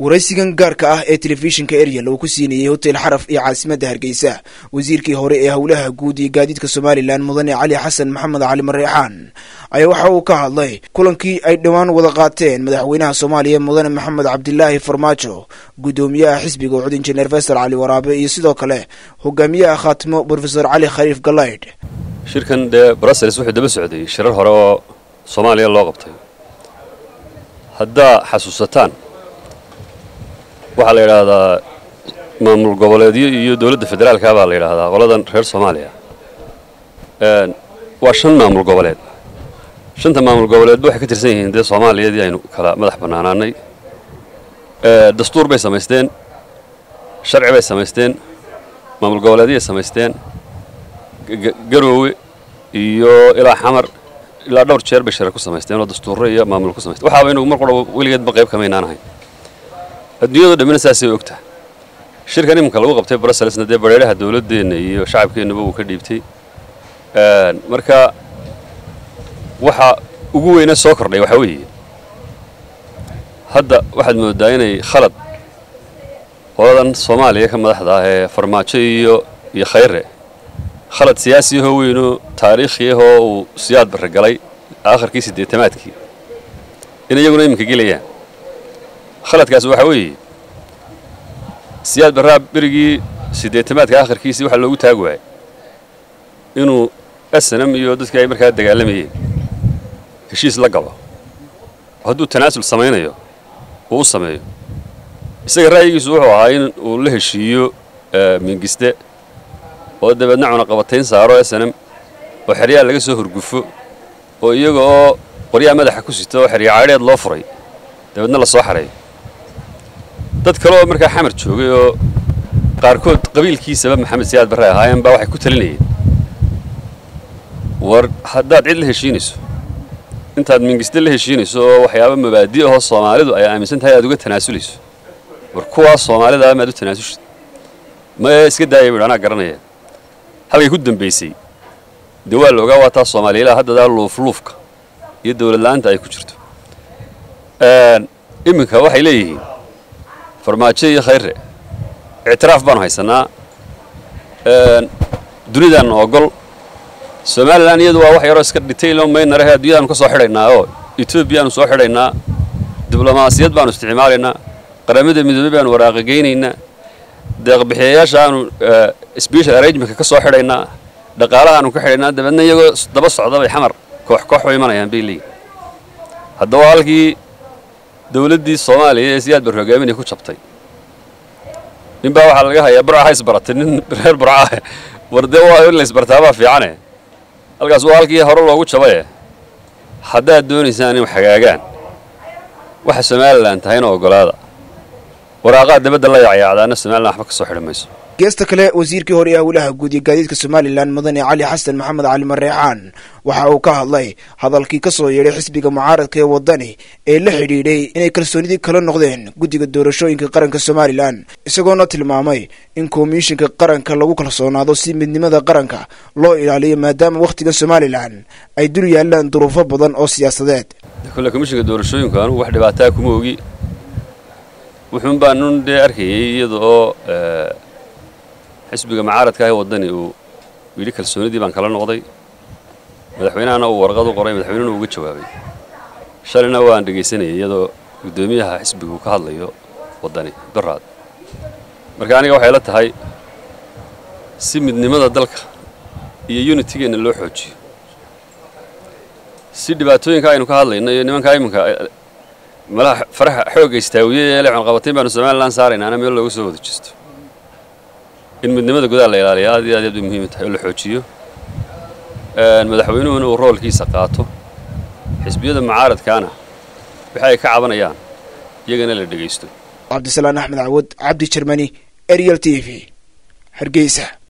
waraysigan gaarka ah ee telefishinka eryal uu ku siinayey hotel xaraf iyo caasimadda hargeysa wasiirkii hore ee howlaha guud iyo gaadiidka somalilan mudane cali xasan maxamed cali mareexaan ayaa waxa uu ka hadlay kulankii ay dhowaan wada qaateen madaxweynaha soomaaliya mudane maxamed cabdilaahi farmaajo guddoomiyaha xisbiga ucud injineer faysal cali waraabe iyo sidoo kale hogaamiyaha khaatimo brofesor cali khaliif galaydh shirkan dee brussels wuxuu daba socday shirar hore oo soomaaliya loo qabtay haddaa xasuusataan waxaa la yidhaahdaa maamul goboleedyo iyo dowladda federaalka baa la yidhaahdaa qoladan reer soomaaliya waa shan maamul goboleed shanta maamul goboleedba waxay ka tirsan yihiin dee soomaaliyadii aynu kala madax bannaanaanay dastuur bay samaysteen sharci bay samaysteen maamul goboleedyay samaysteen garoowe iyo ilaa xamar ilaa dhowr jeer bay share ku samaysteen oo dastuurro iyo maamul ku samaysteen waxaaba inagu mar qura weligeedba qayb kamaynaan ahayn adduunyado dhammina saasay ogtaha shirkan iminka lagu qabtay brusselsna dee bareeraha dowladdeenna iyo shacabkeennuba uu ka dhiibtay marka waxa ugu weyne soo kordhay waxaa weeye hadda waxaad mooddaa inay khalad qoladan soomaaliya ka madaxda ah ee farmaajo iyo iyo khayre khalad siyaasi ahoo weynoo taariikhi ahoo uu siyaad barre galay aakharkii siddeetamaadkii in iyaguna iminka gelayaan khaladkaas waxaa weeye siyaad barraa berigii siddeetamaadka aakharkiisii waxaa loogu taagi waayay inuu snm iyo dadkii ay markaa dagaalamayeen heshiis la gabo oo hadduu tanaasul samaynayo uu u sameeyo isaga ra'yigiisu wuxuu ahaa in uu la heshiiyo mingiste oo dabeedna cunaqabatayn saaro snm oo xeryaha laga soo horgufo oo iyaga oo qoryaha madaxa ku sita oo xerya caadheed loo furay dabeedna la soo xareeyo dad kale oo markaa xamar joogay oo qaarkood qabiilkiisaba maxamed siyaad barre ahaayeen baa waxay ku talinayeen war haddaad cid la heshiinayso intaad mingiste la heshiinayso oo waxyaaba mabaadi ahoo soomaalidu ay aaminsan tahay aad uga tanaasulayso war kuwaas soomaalida maad u tanaasushid mae iska daaya bui anaa garanaya halkay ku dambaysay dee waa la ogaa waa taas soomaaliyalaha haddadaa luufluufka iyo dawladla'aanta ay ku jirto iminka waxay leeyihiin farmaajo iyo khayre ictiraaf baanu haysannaa dunidaanna ogol somalilan iyadu waa wax yaroo iska dhitaylo maynarahe adduunyadaanu ka soo xidhaynaa oo etoobiyaanu soo xidhaynaa diblomaasiyad baanu isticmaalaynaa qaramada midoobey baanu waraaqageynaynaa deeqbixiyayaasha aanu special arrangementka ka soo xidhaynaa dhaqaalahaanu ka xidhaynaa dabeedna iyagoo daba socda bay xamar koox koox u imanayaan bay leeyihin haddaba halkii dawladdii soomaaliya ee siyaad bar hogaaminay ku jabtay ninbaa waxaa laga hayaa burca ha isbaratay nin reer burca ah war dee waa in la isbartaabaa fiicane halkaas waa halkii hore loogu jabaye haddaad doonaysaan in hagaagaan waxa somalilan tahayna oggolaada waraaqaha dabadda la yacyacdaana somalilan waxba ka soo xidhi mayso geesta kale wasiirkii hore ee howlaha guud iyo gaadiidka somalilan mudane cali xasan maxamed cali mareexaan waxa uu ka hadlay hadalkii ka soo yeedhay xisbiga mucaaradka ee waddani ee la xidhiidhay inay kalsoonidii kala noqdeen guddiga doorashooyinka qaranka somalilan isagoona tilmaamay in komishinka qaranka lagu kalsoonaado si midnimada qaranka loo ilaaliyo maadaama wakhtiga somalilan ay dul yaallaan duruufo badan oo siyaasadeed kole komishinka doorashooyinku anugu wax dhibaataa kuma ogi wuxuun baa nun dee arkayay iyada oo xisbiga mucaaradka ah ee waddani uu yidhi kalsoonidii baan kala noqday madaxweynahana uu warqad u qoray madaxweynena uga jawaabay shalayna waan dhegaysanayay iyadoo guddoomiyaha xisbigu ka hadlayo waddani baraad marka aniga waxay la tahay si midnimada dalka iyo unitigeenna loo xoojiyo si dhibaatooyinka aynu ka hadlayno iyo nimankaa iminka malaha faraha xoogga istaawiye ee lecunqabatayn baanu somalilan saaraynaana meel looga soo wada jeesto in midnimada gudaha la ilaaliya aad iyo aad aad bay muhiim tahay oo la xoojiyo madaxweynuhuna uu roolkiisa qaato xisbiyada mucaaradkaana waxa ay ka cabanayaan iyagana la dhegaysto cabdisalaan axmed cawad cabdi jermani ariel t v hargeysa